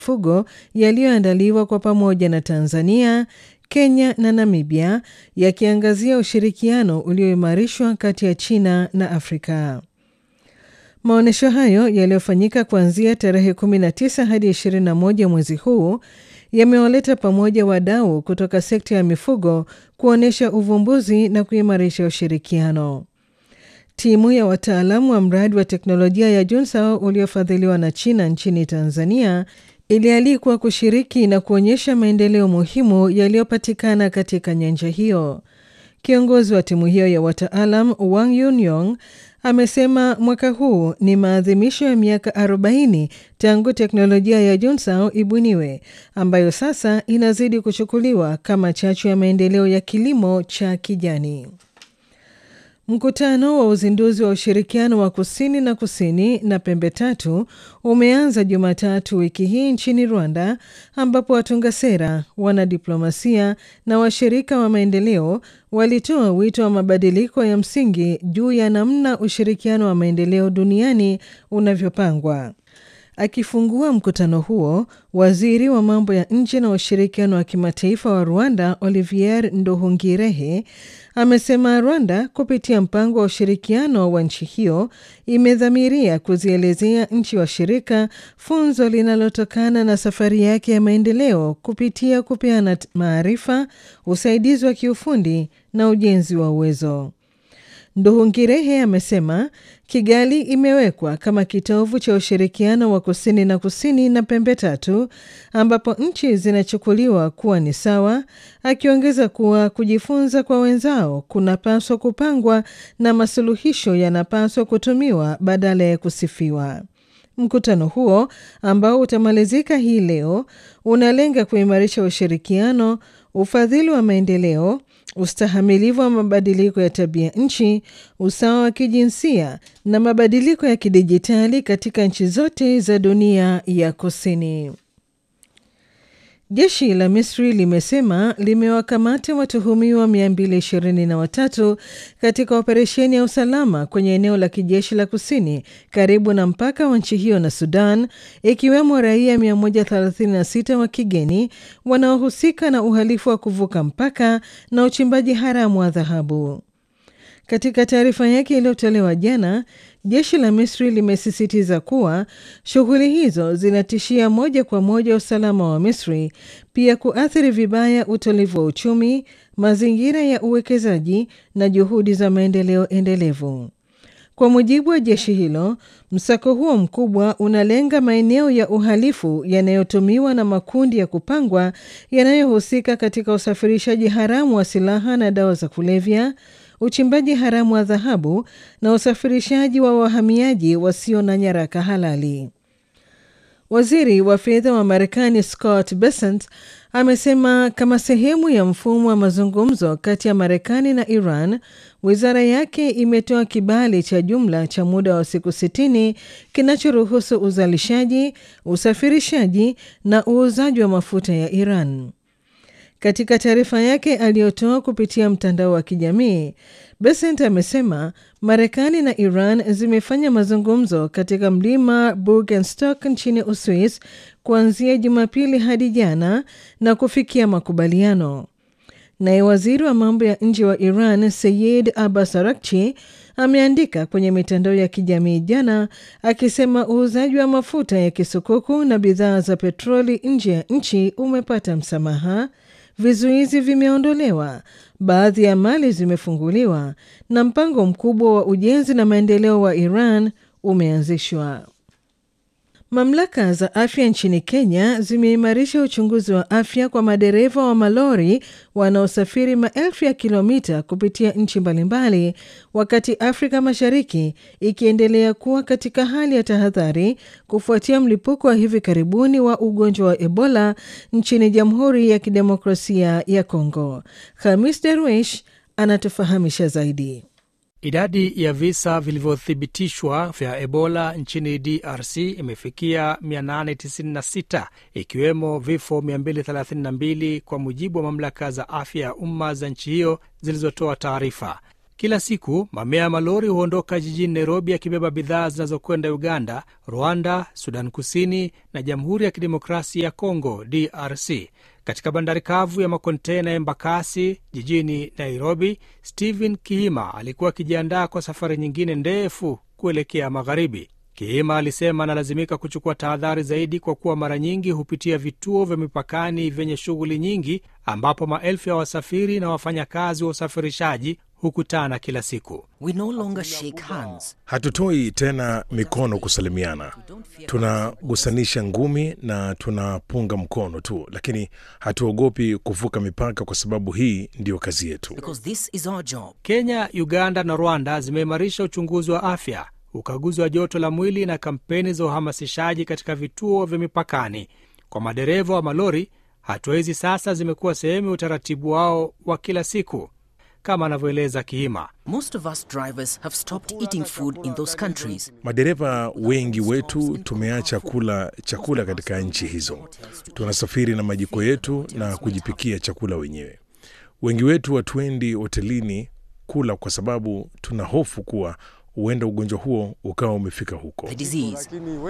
mifugo yaliyoandaliwa kwa pamoja na Tanzania, Kenya na Namibia yakiangazia ushirikiano ulioimarishwa kati ya China na Afrika. Maonyesho hayo yaliyofanyika kuanzia tarehe 19 hadi 21 mwezi huu yamewaleta pamoja wadau kutoka sekta ya mifugo kuonyesha uvumbuzi na kuimarisha ushirikiano. Timu ya wataalamu wa mradi wa teknolojia ya Junsao uliofadhiliwa na China nchini Tanzania ilialikwa kushiriki na kuonyesha maendeleo muhimu yaliyopatikana katika nyanja hiyo. Kiongozi wa timu hiyo ya wataalam Wang Yunyong amesema mwaka huu ni maadhimisho ya miaka 40 tangu teknolojia ya Junsao ibuniwe, ambayo sasa inazidi kuchukuliwa kama chachu ya maendeleo ya kilimo cha kijani. Mkutano wa uzinduzi wa ushirikiano wa kusini na kusini na pembe tatu umeanza Jumatatu wiki hii nchini Rwanda, ambapo watunga sera, wanadiplomasia na washirika wa maendeleo walitoa wito wa mabadiliko ya msingi juu ya namna ushirikiano wa maendeleo duniani unavyopangwa. Akifungua mkutano huo, waziri wa mambo ya nje na ushirikiano wa kimataifa wa Rwanda Olivier Nduhungirehe amesema Rwanda kupitia mpango wa ushirikiano wa nchi hiyo imedhamiria kuzielezea nchi washirika funzo linalotokana na safari yake ya maendeleo kupitia kupeana maarifa, usaidizi wa kiufundi na ujenzi wa uwezo. Nduhungirehe amesema Kigali imewekwa kama kitovu cha ushirikiano wa kusini na kusini na pembe tatu ambapo nchi zinachukuliwa kuwa ni sawa, akiongeza kuwa kujifunza kwa wenzao kunapaswa kupangwa na masuluhisho yanapaswa kutumiwa badala ya kusifiwa. Mkutano huo ambao utamalizika hii leo unalenga kuimarisha ushirikiano, ufadhili wa maendeleo ustahamilivu wa mabadiliko ya tabia nchi, usawa wa kijinsia na mabadiliko ya kidijitali katika nchi zote za dunia ya kusini. Jeshi la Misri limesema limewakamata watuhumiwa 223 katika operesheni ya usalama kwenye eneo la kijeshi la kusini karibu na mpaka wa nchi hiyo na Sudan, ikiwemo raia 136 wa kigeni wanaohusika na uhalifu wa kuvuka mpaka na uchimbaji haramu wa dhahabu. Katika taarifa yake iliyotolewa jana, jeshi la Misri limesisitiza kuwa shughuli hizo zinatishia moja kwa moja usalama wa Misri, pia kuathiri vibaya utulivu wa uchumi, mazingira ya uwekezaji na juhudi za maendeleo endelevu. Kwa mujibu wa jeshi hilo, msako huo mkubwa unalenga maeneo ya uhalifu yanayotumiwa na makundi ya kupangwa yanayohusika katika usafirishaji haramu wa silaha na dawa za kulevya uchimbaji haramu wa dhahabu na usafirishaji wa wahamiaji wasio na nyaraka halali. Waziri wa fedha wa Marekani Scott Bessent amesema kama sehemu ya mfumo wa mazungumzo kati ya Marekani na Iran, wizara yake imetoa kibali cha jumla cha muda wa siku sitini kinachoruhusu uzalishaji, usafirishaji na uuzaji wa mafuta ya Iran. Katika taarifa yake aliyotoa kupitia mtandao wa kijamii, Besent amesema Marekani na Iran zimefanya mazungumzo katika mlima Burgenstock nchini Uswis kuanzia Jumapili hadi jana na kufikia makubaliano. Naye waziri wa mambo ya nje wa Iran Seyed Abbas Arakchi ameandika kwenye mitandao ya kijamii jana akisema uuzaji wa mafuta ya kisukuku na bidhaa za petroli nje ya nchi umepata msamaha vizuizi vimeondolewa, baadhi ya mali zimefunguliwa na mpango mkubwa wa ujenzi na maendeleo wa Iran umeanzishwa. Mamlaka za afya nchini Kenya zimeimarisha uchunguzi wa afya kwa madereva wa malori wanaosafiri maelfu ya kilomita kupitia nchi mbalimbali, wakati Afrika Mashariki ikiendelea kuwa katika hali ya tahadhari kufuatia mlipuko wa hivi karibuni wa ugonjwa wa Ebola nchini Jamhuri ya Kidemokrasia ya Kongo. Hamis Derwish anatufahamisha zaidi. Idadi ya visa vilivyothibitishwa vya Ebola nchini DRC imefikia 896 ikiwemo vifo 232 kwa mujibu wa mamlaka za afya ya umma za nchi hiyo zilizotoa taarifa. Kila siku mamia ya malori huondoka jijini Nairobi yakibeba bidhaa zinazokwenda Uganda, Rwanda, Sudan Kusini na Jamhuri ya Kidemokrasia ya Kongo, DRC. Katika bandari kavu ya makontena ya Embakasi jijini Nairobi, Stephen Kihima alikuwa akijiandaa kwa safari nyingine ndefu kuelekea magharibi. Kihima alisema analazimika kuchukua tahadhari zaidi kwa kuwa mara nyingi hupitia vituo vya mipakani vyenye shughuli nyingi, ambapo maelfu ya wasafiri na wafanyakazi wa usafirishaji hukutana kila siku. We no longer shake hands. Hatutoi tena mikono kusalimiana, tunagusanisha ngumi na tunapunga mkono tu, lakini hatuogopi kuvuka mipaka kwa sababu hii ndiyo kazi yetu. Because this is our job. Kenya, Uganda na Rwanda zimeimarisha uchunguzi wa afya, ukaguzi wa joto la mwili na kampeni za uhamasishaji katika vituo vya mipakani. Kwa madereva wa malori, hatua hizi sasa zimekuwa sehemu ya utaratibu wao wa kila siku, kama anavyoeleza Kihima. Most of us drivers have stopped eating food in those countries. Madereva wengi wetu tumeacha kula chakula katika nchi hizo. Tunasafiri na majiko yetu na kujipikia chakula wenyewe. Wengi wetu hatuendi hotelini kula kwa sababu tuna hofu kuwa huenda ugonjwa huo ukawa umefika huko. The disease.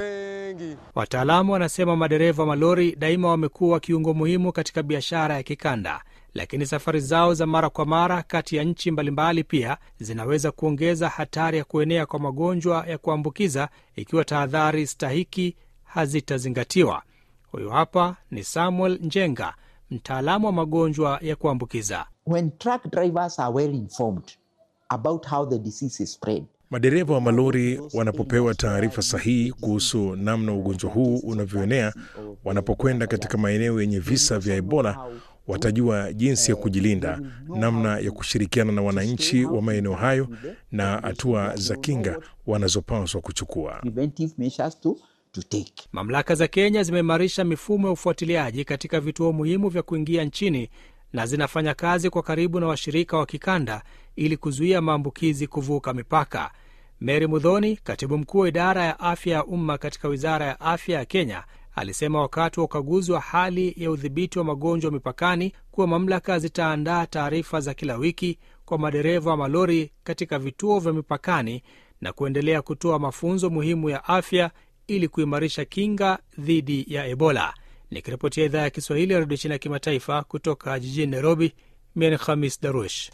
Wataalamu wanasema madereva malori daima wamekuwa kiungo muhimu katika biashara ya kikanda, lakini safari zao za mara kwa mara kati ya nchi mbalimbali pia zinaweza kuongeza hatari ya kuenea kwa magonjwa ya kuambukiza ikiwa tahadhari stahiki hazitazingatiwa. Huyu hapa ni Samuel Njenga, mtaalamu wa magonjwa ya kuambukiza. when truck drivers are well informed about how the disease is spread, Madereva wa malori wanapopewa taarifa sahihi kuhusu namna ugonjwa huu unavyoenea, wanapokwenda katika maeneo yenye visa vya Ebola, watajua jinsi ya kujilinda, namna ya kushirikiana na wananchi wa maeneo hayo na hatua za kinga wanazopaswa kuchukua. preventive measures to, to take. Mamlaka za Kenya zimeimarisha mifumo ya ufuatiliaji katika vituo muhimu vya kuingia nchini na zinafanya kazi kwa karibu na washirika wa kikanda ili kuzuia maambukizi kuvuka mipaka. Mary Mudhoni, katibu mkuu wa idara ya afya ya umma katika wizara ya afya ya Kenya, alisema wakati wa ukaguzi wa hali ya udhibiti wa magonjwa mipakani kuwa mamlaka zitaandaa taarifa za kila wiki kwa madereva wa malori katika vituo vya mipakani na kuendelea kutoa mafunzo muhimu ya afya ili kuimarisha kinga dhidi ya Ebola. Nikiripotia idhaa ya Kiswahili ya redio China ya kimataifa kutoka jijini Nairobi, mimi ni Khamis Darush.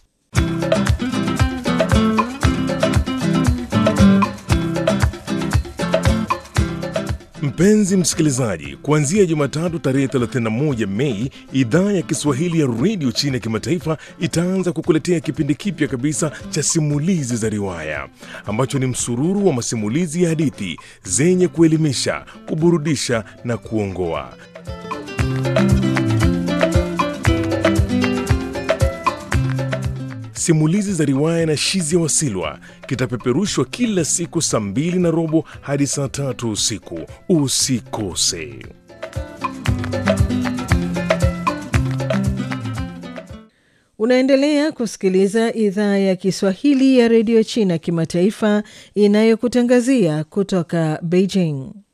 Mpenzi msikilizaji, kuanzia Jumatatu tarehe 31 Mei, idhaa ya Kiswahili ya redio China ya kimataifa itaanza kukuletea kipindi kipya kabisa cha simulizi za riwaya ambacho ni msururu wa masimulizi ya hadithi zenye kuelimisha, kuburudisha na kuongoa. Simulizi za riwaya na Shizi ya Wasilwa kitapeperushwa kila siku saa mbili na robo hadi saa tatu usiku. Usikose. Unaendelea kusikiliza idhaa ya Kiswahili ya redio China kimataifa inayokutangazia kutoka Beijing.